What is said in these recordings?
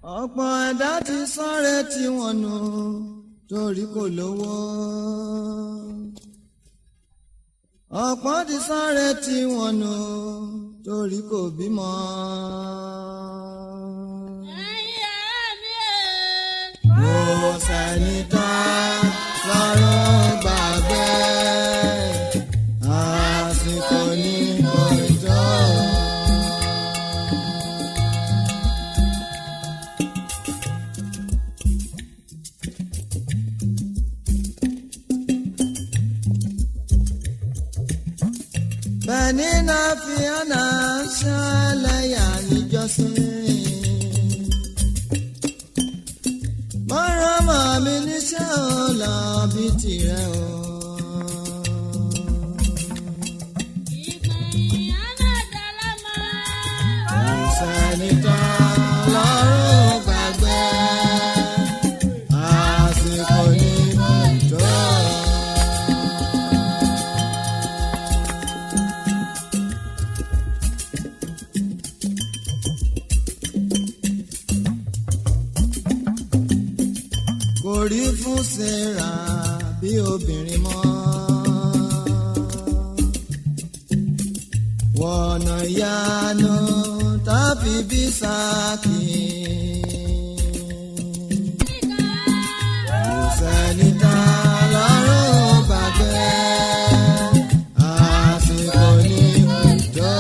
ọ̀pọ̀ ẹ̀dá ti sáré tí wọ́n nù torí kò lówó. ọ̀pọ̀ ti sáré tí wọ́n nù torí kò bímọ. mo sẹ́ni tán lọ́rùn gbàgbé àsìkò ní kọjọ́. bẹ́ẹ̀ni náà fi hànà ṣẹlẹ̀yà níjọ́sìn. mọ́rọ́ mọ́ mi níṣẹ́ ò lọ bí tirẹ̀ o. Ìsẹ̀ni tán lọ́rùn gbàgbé àsìkò ní kọjọ́. kò rí fún Sarah bí obìnrin mọ́. wọ̀nà ìyanu tàbí bí sáàkì. kò sẹ́ni tá lọ́rùn gbàgbé àsìkò ní kùjọ́.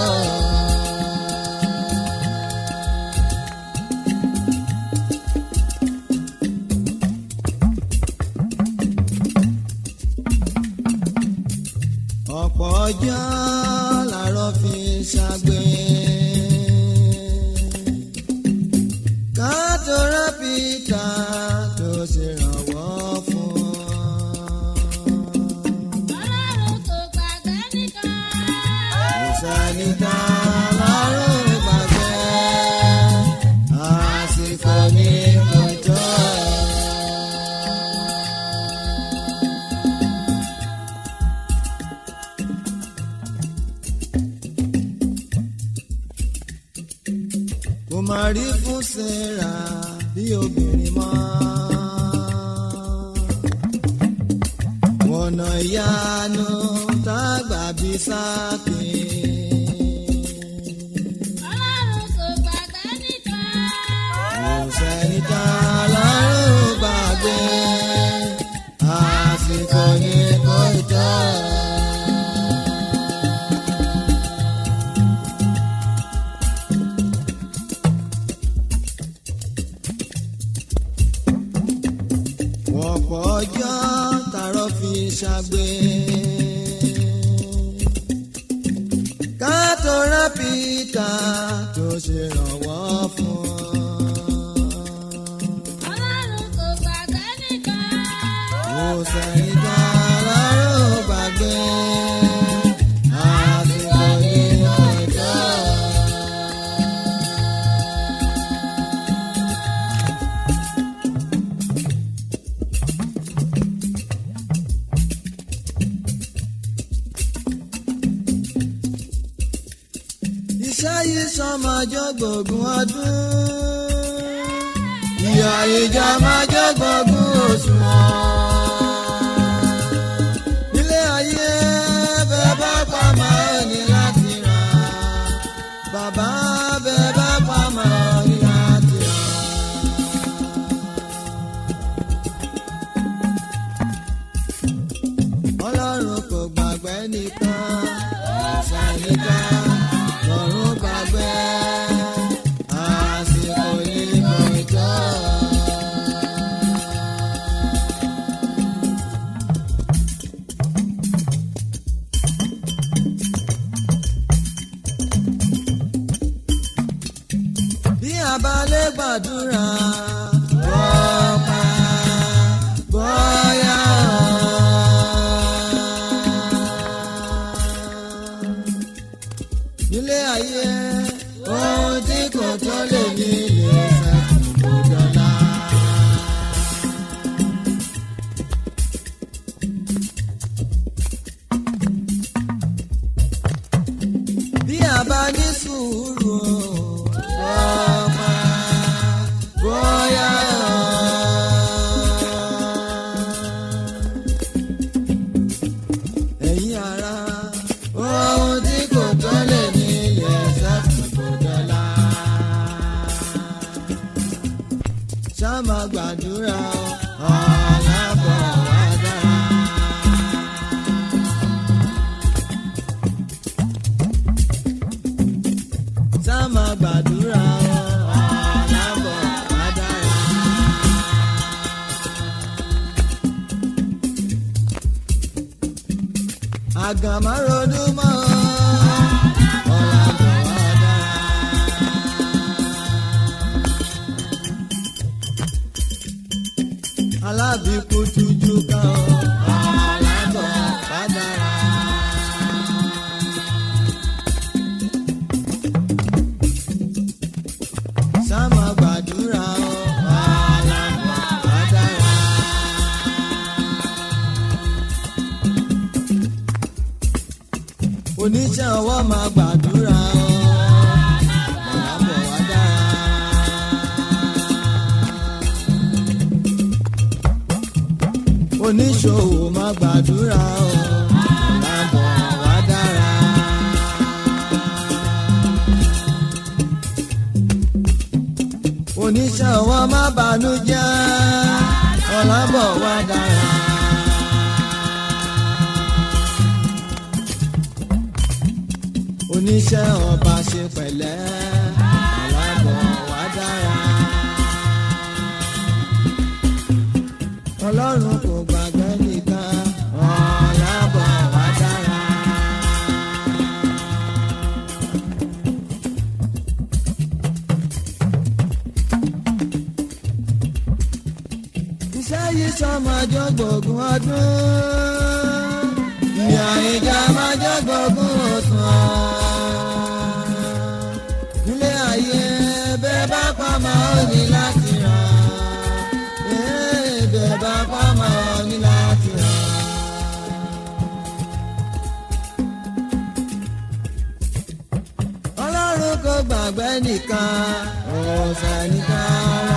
ọ̀pọ̀ ọjọ́ làárọ̀ fi ṣàgbé. kátólá pítà tó ṣèrànwọ́ fún ọ. ìsàlìta lọ́rùn gbàgbé àsìkò ní kọjọ́. kò má rí fún Sarah bí obìnrin mọ́. ọ̀nà ìyanu tágbà bí sáàkì. kò sẹ́ni tá lọ́rùn gbàgbé àsìkò ní kọjá. ọ̀pọ̀ ọjọ́ tààrọ̀ fi ṣàgbé. kátólá pítà tó ṣèrànwọ́ fún ọ. kò sẹ́yìn tá lọ́rùn gbàgbé àsìkò ní ọjọ́. iṣẹ́ yìí sọmọjọ́ gbòògùn ọdún. ìyá ìjà máa jẹ́ gbòògùn òṣùwọ̀n. ilé ayé bẹ́ẹ̀ bá pa máa ní láti rà. bàbá bẹ́ẹ̀ bá pa máa ní láti rà. ọlọ́run kò gbàgbé nìkan ẹ̀sẹ̀ nìkan lọ́run gbàgbé àsìkò yìí kọjá. bí a bá lè gbàdúrà ọ̀pá bóyá nílé ayé ohun tí kò tó lè ní ilé ṣàkóso dọ́là. bí a bá ní sùúrù ọ̀pá sáàmà gbàdúrà ọ̀làbọ̀ wá dára. sáàmà gbàdúrà ọ̀làbọ̀ wá dára. àgàmáròdú mọ́ ọ̀làbọ̀ wá dára. alábìkú tuju ká ọ ọ̀làbọ̀ wá dára. sáàmà gbàdúrà ọ ọ̀làbọ̀ wá dára. oníṣẹ́ ọwọ́ máa gbàdúrà ọ ọ̀làbọ̀ wá dára. oníṣòwò máa gbàdúrà ọ ọ̀làbọ̀ wá dára. oníṣẹ́ ọwọ́ máa bànújẹ́ ọ̀làbọ̀ wá dára. oníṣẹ́ ọba ṣe pẹ̀lẹ́ ọ̀làbọ̀ wá dára. ọlọ́run kò gbàgbé nìkan ọ̀làbọ̀ wá dára. iṣẹ́ yìí sọmọ ọjọ́ gbòògùn ọdún ìyá ìjà máa jẹ́ gbòògùn ọ̀sán. ilé ayé bẹ́ẹ̀ bá pa máa ń ní láti ràn bẹ́ẹ̀ bá pa máa ń ní láti ràn. ọlọ́run kò gbàgbé nìkan ọ̀sẹ̀ nìkan